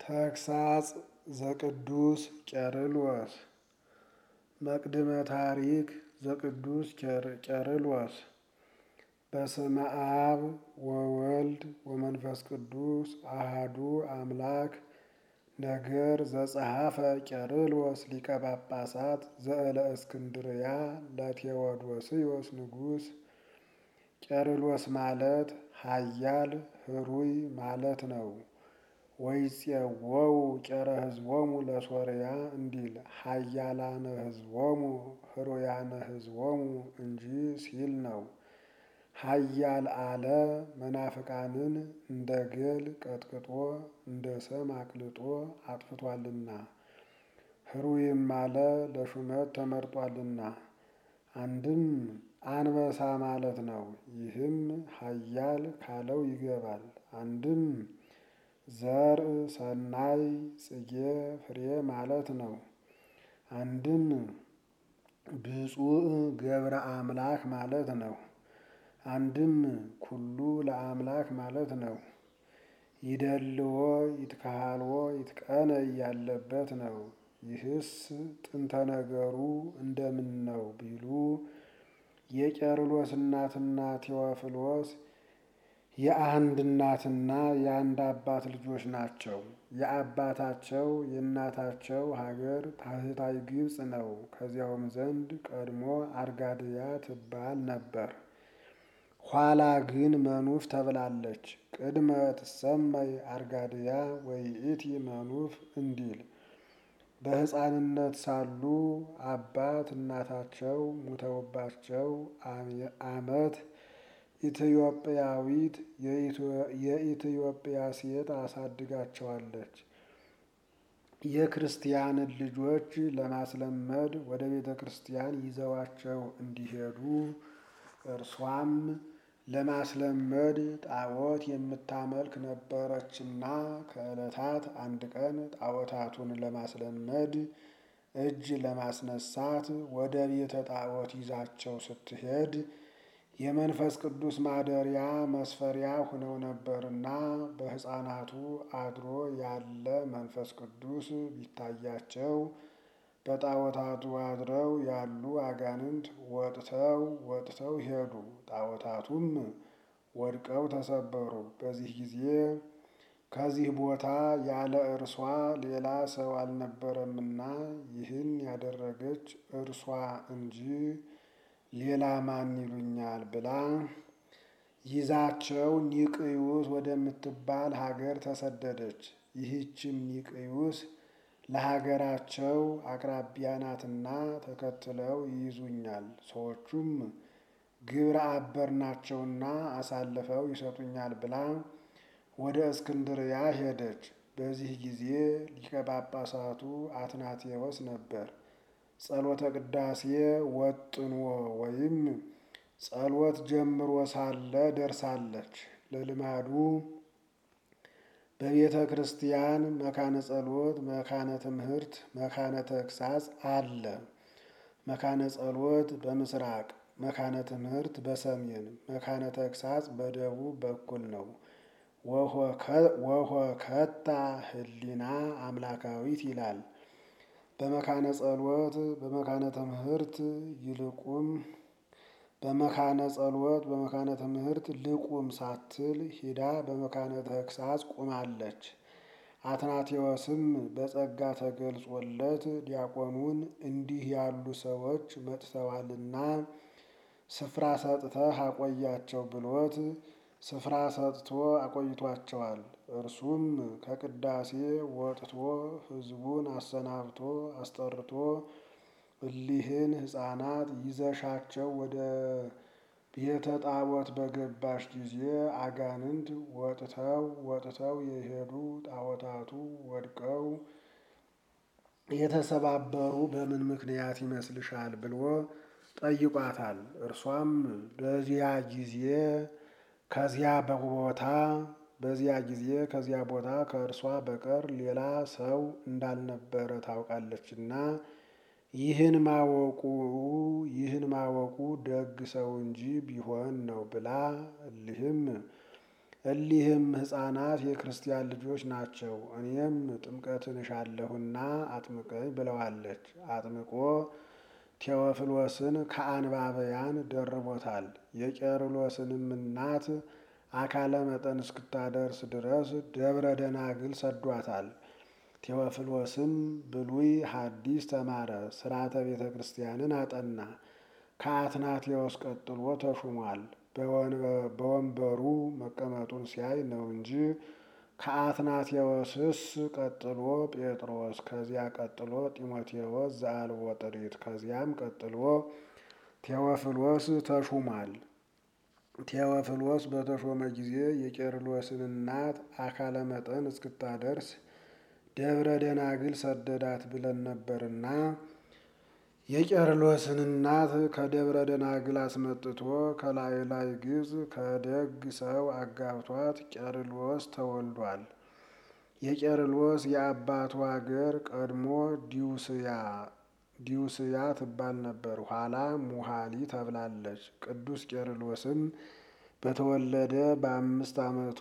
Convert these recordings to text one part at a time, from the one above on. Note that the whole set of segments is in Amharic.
ተግሳጽ ዘቅዱስ ቄርሎስ መቅድመ ታሪክ ዘቅዱስ ቄርሎስ በስመ አብ ወወልድ ወመንፈስ ቅዱስ አሃዱ አምላክ ነገር ዘጸሐፈ ቄርሎስ ሊቀ ጳጳሳት ዘእለ እስክንድርያ ለቴዎዶስዮስ ንጉሥ ቄርሎስ ማለት ኃያል ህሩይ ማለት ነው። ወይፄወው ቄረ ሕዝቦሙ ለሶርያ እንዲል ኃያላነ ሕዝቦሙ ህሩያነ ሕዝቦሙ እንጂ ሲል ነው። ኃያል አለ መናፍቃንን እንደ ገል ቀጥቅጦ እንደ ሰም አቅልጦ አጥፍቷልና። ህሩይም አለ ለሹመት ተመርጧልና። አንድም አንበሳ ማለት ነው። ይህም ኃያል ካለው ይገባል። አንድም ዘርእ ሰናይ ጽጌ ፍሬ ማለት ነው። አንድም ብፁዕ ገብረ አምላክ ማለት ነው። አንድም ኩሉ ለአምላክ ማለት ነው። ይደልዎ ይትካሃልዎ ይትቀነ ያለበት ነው። ይህስ ጥንተ ነገሩ እንደምን ነው ቢሉ የቄርሎስ እናትና ቴዎፍሎስ የአንድ እናትና የአንድ አባት ልጆች ናቸው። የአባታቸው የእናታቸው ሀገር ታህታይ ግብፅ ነው። ከዚያውም ዘንድ ቀድሞ አርጋድያ ትባል ነበር። ኋላ ግን መኑፍ ተብላለች። ቅድመ ትሰመይ አርጋድያ ወይእቲ መኑፍ እንዲል በሕፃንነት ሳሉ አባት እናታቸው ሙተውባቸው ዓመት ኢትዮጵያዊት የኢትዮጵያ ሴት አሳድጋቸዋለች። የክርስቲያንን ልጆች ለማስለመድ ወደ ቤተ ክርስቲያን ይዘዋቸው እንዲሄዱ እርሷም ለማስለመድ ጣዖት የምታመልክ ነበረችና ከዕለታት አንድ ቀን ጣዖታቱን ለማስለመድ እጅ ለማስነሳት ወደ ቤተ ጣዖት ይዛቸው ስትሄድ የመንፈስ ቅዱስ ማደሪያ መስፈሪያ ሆነው ነበርና በሕፃናቱ አድሮ ያለ መንፈስ ቅዱስ ቢታያቸው በጣዖታቱ አድረው ያሉ አጋንንት ወጥተው ወጥተው ሄዱ። ጣዖታቱም ወድቀው ተሰበሩ። በዚህ ጊዜ ከዚህ ቦታ ያለ እርሷ ሌላ ሰው አልነበረምና ይህን ያደረገች እርሷ እንጂ ሌላ ማን ይሉኛል ብላ ይዛቸው ኒቅዩስ ወደምትባል ሀገር ተሰደደች። ይህችም ኒቅዩስ ለሀገራቸው አቅራቢያ ናትና ተከትለው ይይዙኛል፣ ሰዎቹም ግብረ አበር ናቸውና አሳልፈው ይሰጡኛል ብላ ወደ እስክንድርያ ሄደች። በዚህ ጊዜ ሊቀ ጳጳሳቱ አትናቴዎስ ነበር። ጸሎተ ቅዳሴ ወጥንዎ ወይም ጸሎት ጀምሮ ሳለ ደርሳለች። ለልማዱ በቤተ ክርስቲያን መካነ ጸሎት፣ መካነ ትምህርት፣ መካነ ተግሳጽ አለ። መካነ ጸሎት በምስራቅ፣ መካነ ትምህርት በሰሜን፣ መካነ ተግሳጽ በደቡብ በኩል ነው። ወሆ ከታ ህሊና አምላካዊት ይላል። በመካነ ጸሎት በመካነ ትምህርት ይልቁም በመካነ ጸሎት በመካነ ትምህርት ልቁም ሳትል ሂዳ በመካነ ተግሳጽ ቁማለች። አትናቴዎስም በጸጋ ተገልጾለት ዲያቆኑን እንዲህ ያሉ ሰዎች መጥተዋልና ስፍራ ሰጥተህ አቆያቸው ብሎት ስፍራ ሰጥቶ አቆይቷቸዋል። እርሱም ከቅዳሴ ወጥቶ ሕዝቡን አሰናብቶ አስጠርቶ እሊህን ሕፃናት ይዘሻቸው ወደ ቤተ ጣዖት በገባሽ ጊዜ አጋንንት ወጥተው ወጥተው የሄዱ ጣዖታቱ ወድቀው የተሰባበሩ በምን ምክንያት ይመስልሻል ብሎ ጠይቋታል። እርሷም በዚያ ጊዜ ከዚያ ቦታ በዚያ ጊዜ ከዚያ ቦታ ከእርሷ በቀር ሌላ ሰው እንዳልነበረ ታውቃለችና ይህን ማወቁ ይህን ማወቁ ደግ ሰው እንጂ ቢሆን ነው ብላ እሊህም እሊህም ሕፃናት የክርስቲያን ልጆች ናቸው። እኔም ጥምቀትን እሻለሁና አጥምቀኝ ብለዋለች። አጥምቆ ቴዎፍሎስን ከአንባበያን ደርቦታል። የቄርሎስንም እናት አካለ መጠን እስክታደርስ ድረስ ደብረ ደናግል ሰዷታል። ቴዎፍሎስም ብሉይ ሐዲስ ተማረ፣ ሥርዓተ ቤተ ክርስቲያንን አጠና። ከአትናቴዎስ ቀጥሎ ተሹሟል። በወንበሩ መቀመጡን ሲያይ ነው እንጂ ከአትናቴዎስስ ቀጥሎ ጴጥሮስ፣ ከዚያ ቀጥሎ ጢሞቴዎስ ዘአልቦ ጥሪት፣ ከዚያም ቀጥሎ ቴዎፍሎስ ተሹሟል። ቴዎፍሎስ በተሾመ ጊዜ የቄርሎስን እናት አካለ መጠን እስክታደርስ ደብረ ደናግል ሰደዳት ብለን ነበርና የቄርሎስን እናት ከደብረ ደናግል አስመጥቶ ከላይ ላይ ግብፅ ከደግ ሰው አጋብቷት ቄርሎስ ተወልዷል። የቄርሎስ የአባቱ አገር ቀድሞ ዲውስያ ዲውስያ ትባል ነበር። ኋላ ሙሃሊ ተብላለች። ቅዱስ ቄርሎስም በተወለደ በአምስት ዓመቱ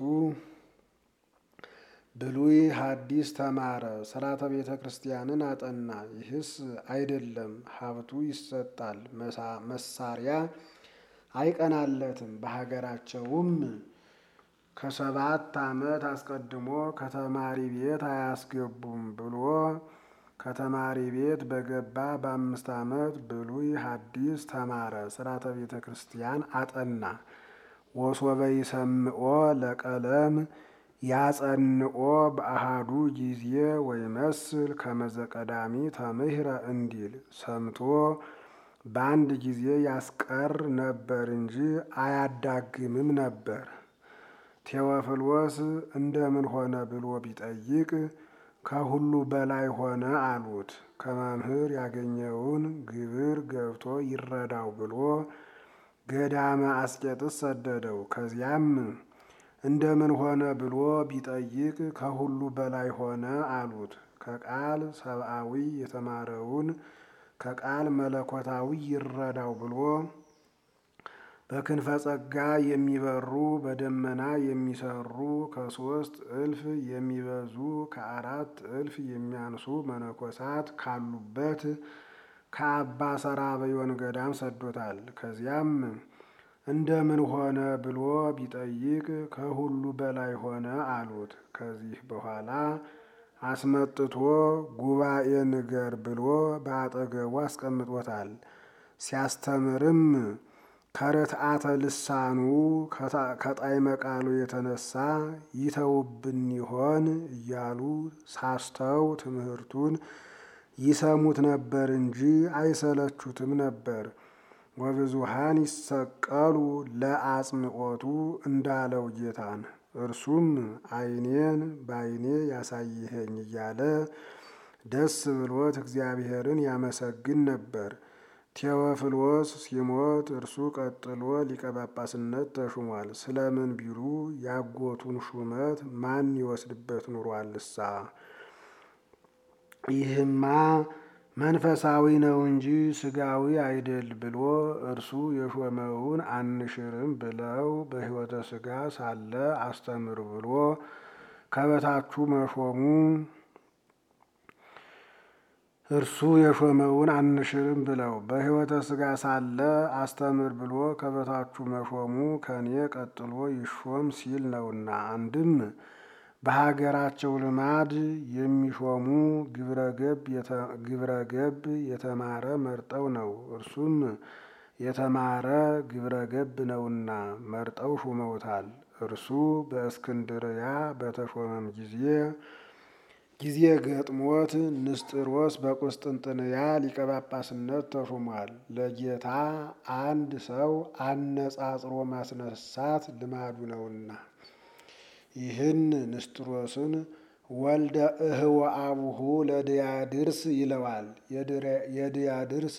ብሉይ ሐዲስ ተማረ፣ ሥርዓተ ቤተ ክርስቲያንን አጠና። ይህስ አይደለም ሀብቱ ይሰጣል፣ መሳሪያ አይቀናለትም። በሀገራቸውም ከሰባት ዓመት አስቀድሞ ከተማሪ ቤት አያስገቡም ብሎ ከተማሪ ቤት በገባ በአምስት ዓመት ብሉይ ሐዲስ ተማረ፣ ሥርዓተ ቤተ ክርስቲያን አጠና። ወሶበ ይሰምዖ ለቀለም ያጸንኦ በአሃዱ ጊዜ ወይመስል ከመዘቀዳሚ ተምህረ እንዲል ሰምቶ በአንድ ጊዜ ያስቀር ነበር እንጂ አያዳግምም ነበር። ቴዎፍሎስ እንደምን ሆነ ብሎ ቢጠይቅ ከሁሉ በላይ ሆነ አሉት። ከመምህር ያገኘውን ግብር ገብቶ ይረዳው ብሎ ገዳመ አስቄጥስ ሰደደው። ከዚያም እንደምን ሆነ ብሎ ቢጠይቅ ከሁሉ በላይ ሆነ አሉት። ከቃል ሰብአዊ የተማረውን ከቃል መለኮታዊ ይረዳው ብሎ በክንፈ ጸጋ የሚበሩ በደመና የሚሰሩ ከሶስት እልፍ የሚበዙ ከአራት እልፍ የሚያንሱ መነኮሳት ካሉበት ከአባ ሰራበዮን ገዳም ሰዶታል። ከዚያም እንደምን ሆነ ብሎ ቢጠይቅ ከሁሉ በላይ ሆነ አሉት። ከዚህ በኋላ አስመጥቶ ጉባኤ ንገር ብሎ በአጠገቡ አስቀምጦታል። ሲያስተምርም ከርትዓተ ልሳኑ ከጣዕመ ቃሉ የተነሳ ይተውብን ይሆን እያሉ ሳስተው ትምህርቱን ይሰሙት ነበር እንጂ አይሰለቹትም ነበር። ወብዙሃን ይሰቀሉ ለአጽምዖቱ እንዳለው ጌታን እርሱም ዓይኔን በዓይኔ ያሳይኸኝ እያለ ደስ ብሎት እግዚአብሔርን ያመሰግን ነበር። ቴዎፍሎስ ሲሞት እርሱ ቀጥሎ ሊቀ ጳጳስነት ተሹሟል። ስለምን ቢሉ ያጎቱን ሹመት ማን ይወስድበት ኑሯልሳ? ይህማ መንፈሳዊ ነው እንጂ ስጋዊ አይደል ብሎ እርሱ የሾመውን አንሽርም ብለው በሕይወተ ስጋ ሳለ አስተምር ብሎ ከበታቹ መሾሙ እርሱ የሾመውን አንሽርም ብለው በሕይወተ ስጋ ሳለ አስተምር ብሎ ከበታቹ መሾሙ ከኔ ቀጥሎ ይሾም ሲል ነውና። አንድም በሀገራቸው ልማድ የሚሾሙ ግብረ ገብ የተማረ መርጠው ነው። እርሱም የተማረ ግብረ ገብ ነውና መርጠው ሹመውታል። እርሱ በእስክንድርያ በተሾመም ጊዜ ጊዜ ገጥሞት ንስጥሮስ በቁስጥንጥንያ ሊቀ ጳጳስነት ተሹሟል። ለጌታ አንድ ሰው አነጻጽሮ ማስነሳት ልማዱ ነውና። ይህን ንስጥሮስን ወልደ እህወ አቡሁ ለድያድርስ ይለዋል። የድያድርስ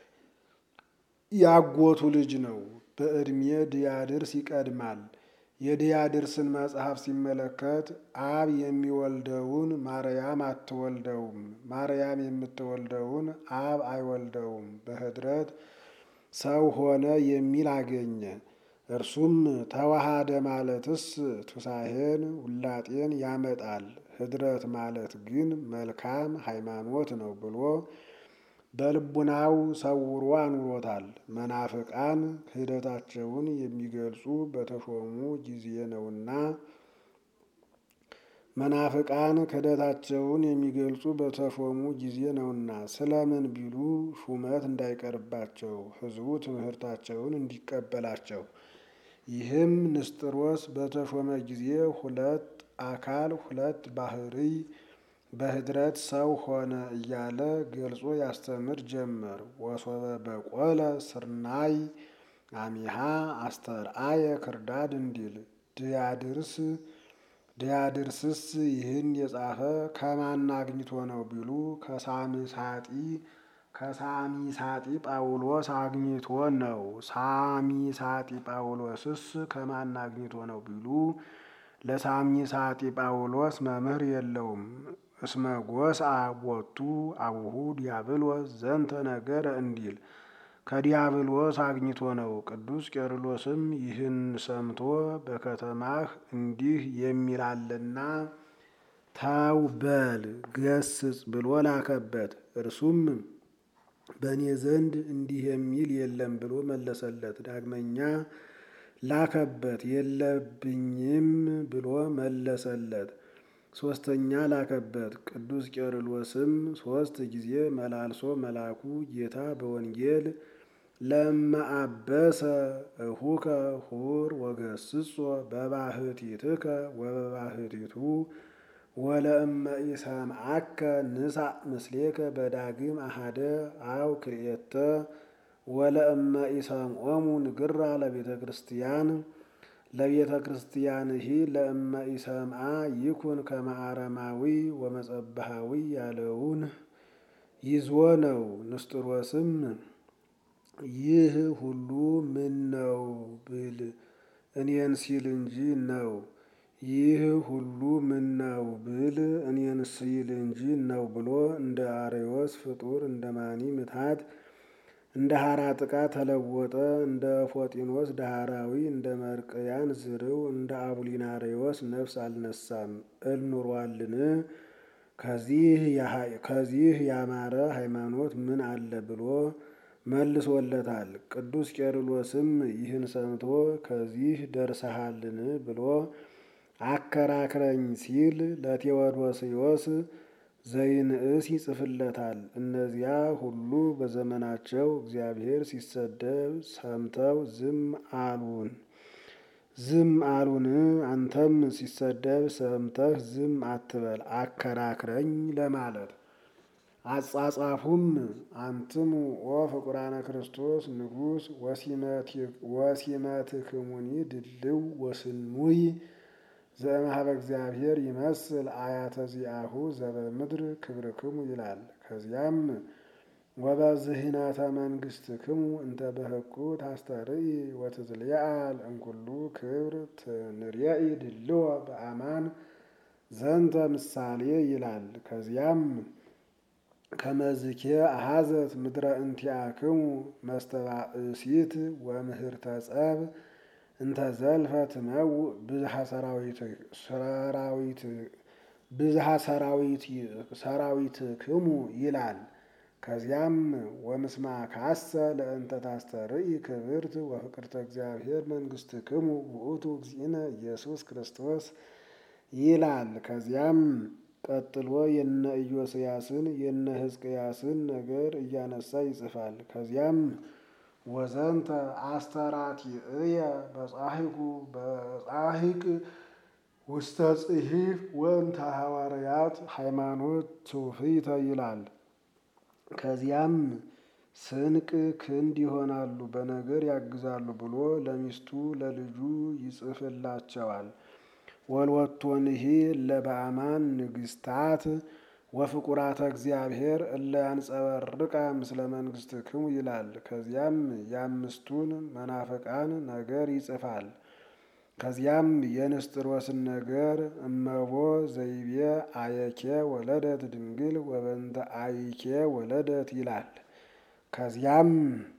ያጎቱ ልጅ ነው። በዕድሜ ድያድርስ ይቀድማል። የድያድርስን መጽሐፍ ሲመለከት አብ የሚወልደውን ማርያም አትወልደውም፣ ማርያም የምትወልደውን አብ አይወልደውም፣ በኅድረት ሰው ሆነ የሚል አገኘ። እርሱም ተዋሃደ ማለትስ ቱሳሄን ውላጤን ያመጣል። ህድረት ማለት ግን መልካም ሃይማኖት ነው ብሎ በልቡናው ሰውሮ አኑሮታል። መናፍቃን ክህደታቸውን የሚገልጹ በተሾሙ ጊዜ ነውና መናፍቃን ክህደታቸውን የሚገልጹ በተሾሙ ጊዜ ነውና ስለምን ቢሉ ሹመት እንዳይቀርባቸው ሕዝቡ ትምህርታቸውን እንዲቀበላቸው። ይህም ንስጥሮስ በተሾመ ጊዜ ሁለት አካል ሁለት ባህርይ በህድረት ሰው ሆነ እያለ ገልጾ ያስተምር ጀመር። ወሶበ በቆለ ስርናይ አሚሃ አስተርአየ ክርዳድ እንዲል ድያድርስ ድያድርስስ ይህን የጻፈ ከማን አግኝቶ ነው ቢሉ ከሳሚሳጢ ከሳሚሳጢ ጳውሎስ አግኝቶ ነው። ሳሚሳጢ ጳውሎስስ ከማን አግኝቶ ነው ቢሉ ለሳሚሳጢ ጳውሎስ መምህር የለውም። እስመ ጎስአ ቦቱ አቡሁ ዲያብሎስ ዘንተ ነገረ እንዲል ከዲያብሎስ አግኝቶ ነው። ቅዱስ ቄርሎስም ይህን ሰምቶ በከተማህ እንዲህ የሚላልና ተው በል ገስጽ ብሎ ላከበት። እርሱም በእኔ ዘንድ እንዲህ የሚል የለም ብሎ መለሰለት። ዳግመኛ ላከበት የለብኝም ብሎ መለሰለት። ሶስተኛ ላከበት። ቅዱስ ቄርሎስም ሶስት ጊዜ መላልሶ መላኩ ጌታ በወንጌል ለማአበሰ እሁከ ሁር ወገስጾ በባህቲትከ ወበባህቲቱ ወለእመ ኢሰምዐከ ንሳእ ምስሌከ በዳግም አሃደ አው ክልኤተ ወለእመ ኢሰምዖሙ ንግራ ለቤተ ክርስቲያን ለቤተ ክርስቲያንሂ ለእመ ኢሰምዓ ይኩን ከመ አረማዊ ወመጸብሃዊ ያለውን ይዞ ነው። ንስጥሮስም ይህ ሁሉ ምን ነው ብል እኔን ሲል እንጂ ነው። ይህ ሁሉ ምን ነው ብል እኔን ሲል እንጂ ነው ብሎ እንደ አርዮስ ፍጡር እንደ ማኒ ምትሃት እንደ ሐራ ጥቃ ተለወጠ። እንደ ፎጢኖስ ዳህራዊ እንደ መርቅያን ዝርው እንደ አቡሊናሪዎስ ነፍስ አልነሳም እል ኑሯልን? ከዚህ ያማረ ሃይማኖት ምን አለ ብሎ መልሶለታል። ቅዱስ ቄርሎስም ይህን ሰምቶ ከዚህ ደርሰሃልን ብሎ አከራክረኝ ሲል ለቴዎዶስዮስ ዘይንእስ ይጽፍለታል። እነዚያ ሁሉ በዘመናቸው እግዚአብሔር ሲሰደብ ሰምተው ዝም አሉን ዝም አሉን። አንተም ሲሰደብ ሰምተህ ዝም አትበል አከራክረኝ ለማለት። አጻጻፉም አንትሙ ኦ ፍቁራነ ክርስቶስ ንጉሥ ወሲመትክሙኒ ድልው ወስኑይ ዘእምኀበ እግዚአብሔር ይመስል አያተ ዚአሁ ዘበምድር ክብርክሙ ይላል። ከዚያም ወበዝህነተ መንግሥትክሙ እንተ በህቁ ታስተርኢ ወትትለዓል እምኩሉ ክብር ትንርየኢ ድልዎ በአማን ዘንተ ምሳሌ ይላል። ከዚያም ከመዝኬ አሐዘት ምድረ እንቲአክሙ መስተባእሲት ወምህርተ ጸብ እንተ ዘልፈ ትመውእ ብዝሃ ሰራዊትክሙ ይላል። ከዚያም ወምስማካሰ ለእንተ ታስተርኢ ክብርት ወፍቅርተ እግዚአብሔር መንግሥትክሙ ውእቱ እግዚእነ ኢየሱስ ክርስቶስ ይላል። ከዚያም ቀጥሎ የነ ኢዮስያስን የነ ሕዝቅያስን ነገር እያነሳ ይጽፋል። ከዚያም ወዘንተ አስተራቲእየ በጻሒቁ በጻሒቅ ውስተ ጽሒፍ ወእንተ ሐዋርያት ሃይማኖት ትውፊተ ይላል። ከዚያም ስንቅ ክንድ ይሆናሉ፣ በነገር ያግዛሉ ብሎ ለሚስቱ ለልጁ ይጽፍላቸዋል። ወልወቶንሂ ለበአማን ንግሥታት ወፍቁራተ እግዚአብሔር እለ ያንጸበርቃ ምስለ መንግሥትክሙ ይላል። ከዚያም የአምስቱን መናፍቃን ነገር ይጽፋል። ከዚያም የንስጥሮስን ነገር እመቦ ዘይቤ አየኬ ወለደት ድንግል ወበንተ አይኬ ወለደት ይላል። ከዚያም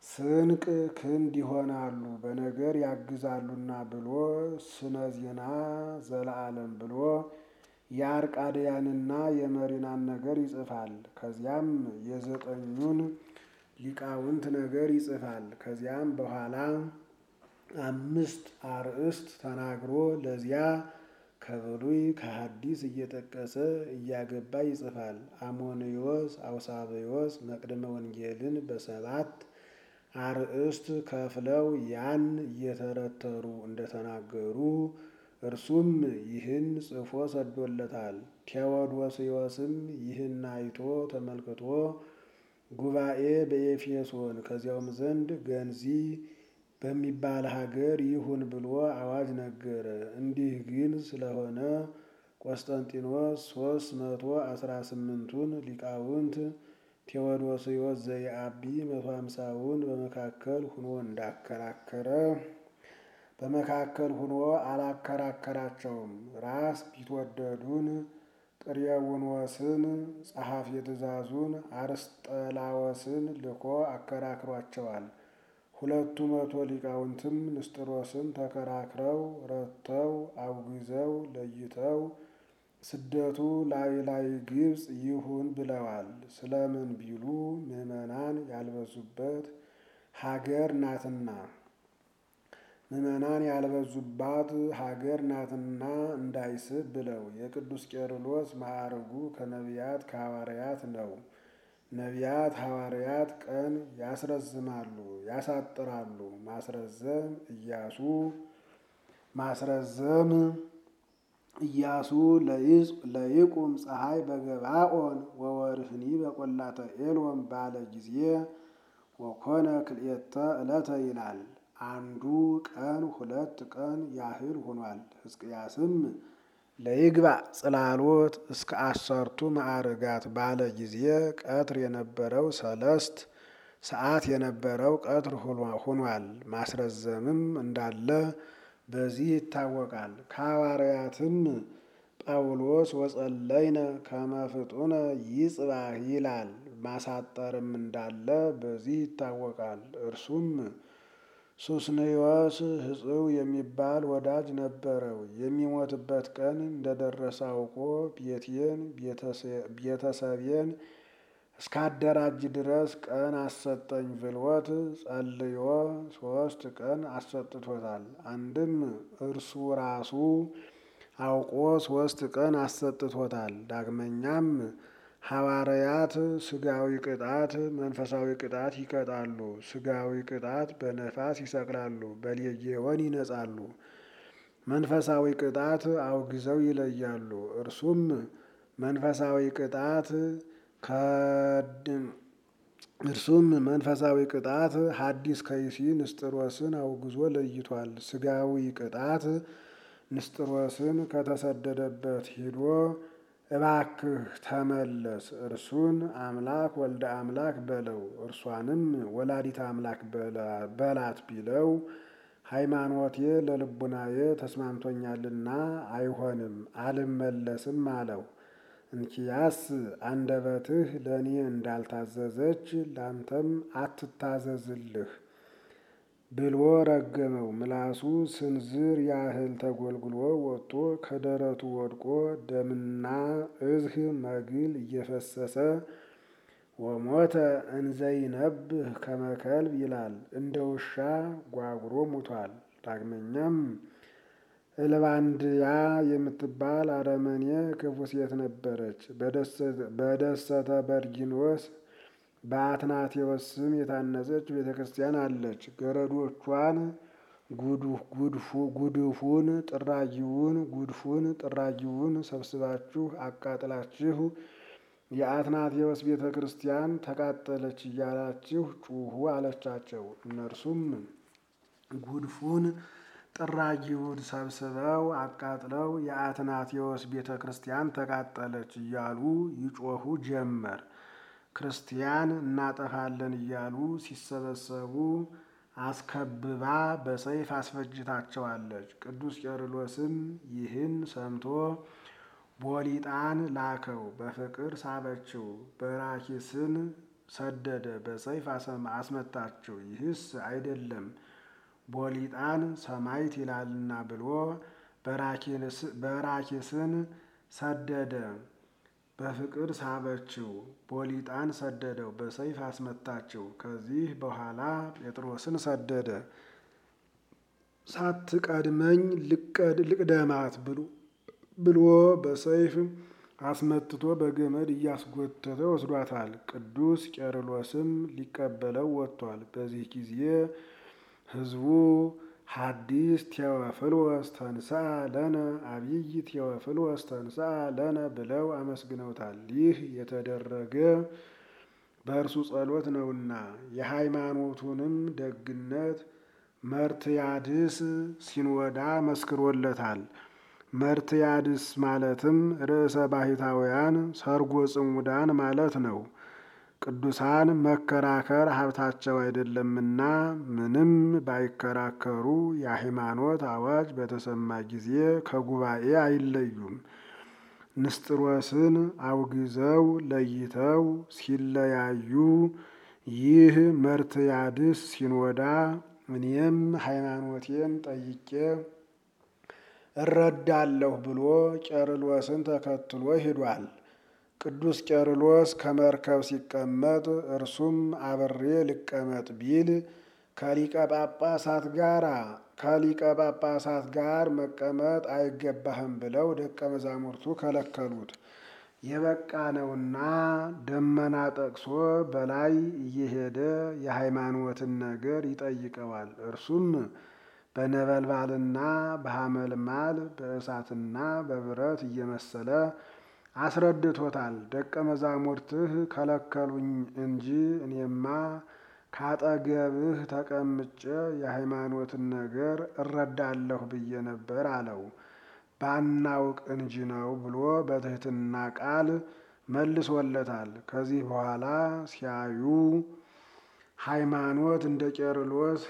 ስንቅ ክንድ ይሆናሉ በነገር ያግዛሉና ብሎ ስነ ዜና ዘለዓለም ብሎ የአርቃድያንና የመሪናን ነገር ይጽፋል። ከዚያም የዘጠኙን ሊቃውንት ነገር ይጽፋል። ከዚያም በኋላ አምስት አርእስት ተናግሮ ለዚያ ከብሉይ ከሐዲስ እየጠቀሰ እያገባ ይጽፋል። አሞንዮስ አውሳብዮስ መቅድመ ወንጌልን በሰባት አርእስት ከፍለው ያን እየተረተሩ እንደተናገሩ እርሱም ይህን ጽፎ ሰዶለታል። ቴዎዶስዮስም ይህን አይቶ ተመልክቶ ጉባኤ በኤፌሶን ከዚያውም ዘንድ ገንዚ በሚባል ሀገር ይሁን ብሎ አዋጅ ነገረ። እንዲህ ግን ስለሆነ ቆስጠንጢኖስ ሶስት መቶ አስራ ስምንቱን ሊቃውንት ቴዎዶስዮስ ዘየአቢ መቶ ሃምሳውን በመካከል ሁኖ እንዳከራከረ በመካከል ሁኖ አላከራከራቸውም። ራስ ቢትወደዱን ጥሬውንወስን ጸሐፊ ትእዛዙን አርስጠላወስን ልኮ አከራክሯቸዋል። ሁለቱ መቶ ሊቃውንትም ንስጥሮስን ተከራክረው ረተው አውግዘው ለይተው ስደቱ ላይ ላይ ግብፅ ይሁን ብለዋል። ስለምን ቢሉ ምዕመናን ያልበዙበት ሀገር ናትና ምዕመናን ያልበዙባት ሀገር ናትና እንዳይስብ ብለው። የቅዱስ ቄርሎስ ማዕርጉ ከነቢያት ከሐዋርያት ነው። ነቢያት ሐዋርያት ቀን ያስረዝማሉ ያሳጥራሉ። ማስረዘም ኢያሱ ማስረዘም ኢያሱ ለይቁም ፀሐይ በገባኦን ወወርህኒ በቈላተ ኤሎም ባለ ጊዜ ወኮነ ክልኤተ ዕለተ ይላል። አንዱ ቀን ሁለት ቀን ያህል ሆኗል። ሕዝቅያስም ለይግባእ ጽላሎት እስከ አሰርቱ ማዕርጋት ባለ ጊዜ ቀትር የነበረው ሰለስት ሰዓት የነበረው ቀትር ሆኗል። ማስረዘምም እንዳለ በዚህ ይታወቃል። ከሐዋርያትም ጳውሎስ ወጸለይነ ከመ ፍጡነ ይጽባህ ይላል። ማሳጠርም እንዳለ በዚህ ይታወቃል። እርሱም ሱስንዮስ ሕጽው የሚባል ወዳጅ ነበረው። የሚሞትበት ቀን እንደደረሰ አውቆ ቤቴን ቤተሰቤን እስካደራጅ ድረስ ቀን አሰጠኝ ብሎት ጸልዮ ሶስት ቀን አሰጥቶታል። አንድም እርሱ ራሱ አውቆ ሶስት ቀን አሰጥቶታል። ዳግመኛም ሐዋርያት ስጋዊ ቅጣት መንፈሳዊ ቅጣት ይቀጣሉ። ስጋዊ ቅጣት በነፋስ ይሰቅላሉ፣ በሌጌዎን ይነጻሉ። መንፈሳዊ ቅጣት አውግዘው ይለያሉ። እርሱም መንፈሳዊ ቅጣት እርሱም መንፈሳዊ ቅጣት ሐዲስ ከይሲ ንስጥሮስን አውግዞ ለይቷል። ስጋዊ ቅጣት ንስጥሮስን ከተሰደደበት ሂዶ እባክህ ተመለስ፣ እርሱን አምላክ ወልደ አምላክ በለው፣ እርሷንም ወላዲተ አምላክ በላት ቢለው ሃይማኖቴ ለልቡናዬ ተስማምቶኛልና አይሆንም አልመለስም አለው። እንኪያስ አንደበትህ ለእኔ እንዳልታዘዘች ላንተም አትታዘዝልህ ብሎ ረገመው። ምላሱ ስንዝር ያህል ተጎልጉሎ ወጥቶ ከደረቱ ወድቆ ደምና እዝህ መግል እየፈሰሰ ወሞተ እንዘይነብህ ከመከልብ ይላል። እንደ ውሻ ጓጉሮ ሙቷል። ዳግመኛም እልባንድያ የምትባል አረመኔ ክፉ ሴት ነበረች። በደሰተ በርጊኖስ በአትናቴዎስ ስም የታነጸች ቤተ ክርስቲያን አለች። ገረዶቿን ጉድፉን ጥራጊውን ጉድፉን ጥራጊውን ሰብስባችሁ አቃጥላችሁ የአትናቴዎስ ቤተ ክርስቲያን ተቃጠለች እያላችሁ ጩሁ አለቻቸው። እነርሱም ጉድፉን ጥራጊውን ሰብስበው አቃጥለው የአትናቴዎስ ቤተ ክርስቲያን ተቃጠለች እያሉ ይጮሁ ጀመር። ክርስቲያን እናጠፋለን እያሉ ሲሰበሰቡ አስከብባ በሰይፍ አስፈጅታቸዋለች። ቅዱስ ቄርሎስም ይህን ሰምቶ ቦሊጣን ላከው፣ በፍቅር ሳበችው። በራኪስን ሰደደ፣ በሰይፍ አስመታቸው። ይህስ አይደለም ቦሊጣን ሰማይት ይላልና ብሎ በራኪስን ሰደደ፣ በፍቅር ሳበችው። ቦሊጣን ሰደደው፣ በሰይፍ አስመታቸው። ከዚህ በኋላ ጴጥሮስን ሰደደ፣ ሳትቀድመኝ ልቅደማት ብሎ በሰይፍ አስመትቶ በገመድ እያስጎተተ ወስዷታል። ቅዱስ ቄርሎስም ሊቀበለው ወጥቷል። በዚህ ጊዜ ሕዝቡ ሐዲስ ቴዎፍሎስ ተንሥአ ለነ አብይ ቴዎፍሎስ ተንሥአ ለነ ብለው አመስግነውታል። ይህ የተደረገ በእርሱ ጸሎት ነውና የሃይማኖቱንም ደግነት መርትያድስ ሲኖዳ መስክሮለታል። መርትያድስ ማለትም ርዕሰ ባሕታውያን ሰርጎ ጽሙዳን ማለት ነው። ቅዱሳን መከራከር ሀብታቸው አይደለምና ምንም ባይከራከሩ የሃይማኖት አዋጅ በተሰማ ጊዜ ከጉባኤ አይለዩም። ንስጥሮስን አውግዘው ለይተው ሲለያዩ ይህ መርትያድስ ሲኖዳ እኔም ሃይማኖቴን ጠይቄ እረዳለሁ ብሎ ቄርሎስን ተከትሎ ሂዷል። ቅዱስ ቄርሎስ ከመርከብ ሲቀመጥ እርሱም አብሬ ልቀመጥ ቢል ከሊቀ ጳጳሳት ጋር ከሊቀ ጳጳሳት ጋር መቀመጥ አይገባህም ብለው ደቀ መዛሙርቱ ከለከሉት። የበቃ ነውና ደመና ጠቅሶ በላይ እየሄደ የሃይማኖትን ነገር ይጠይቀዋል። እርሱም በነበልባልና በሐመልማል በእሳትና በብረት እየመሰለ አስረድቶታል። ደቀ መዛሙርትህ ከለከሉኝ እንጂ እኔማ ካጠገብህ ተቀምጬ የሃይማኖትን ነገር እረዳለሁ ብዬ ነበር አለው። ባናውቅ እንጂ ነው ብሎ በትህትና ቃል መልሶለታል። ከዚህ በኋላ ሲያዩ ሃይማኖት እንደ ቄርሎስ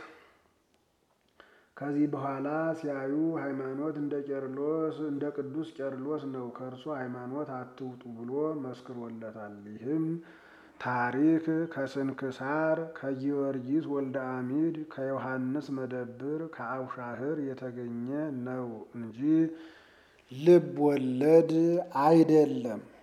ከዚህ በኋላ ሲያዩ ሃይማኖት እንደ ቄርሎስ እንደ ቅዱስ ቄርሎስ ነው፣ ከእርሱ ሃይማኖት አትውጡ ብሎ መስክሮለታል። ይህም ታሪክ ከስንክሳር ከጊዮርጊስ ወልደ አሚድ ከዮሐንስ መደብር ከአውሻህር የተገኘ ነው እንጂ ልብ ወለድ አይደለም።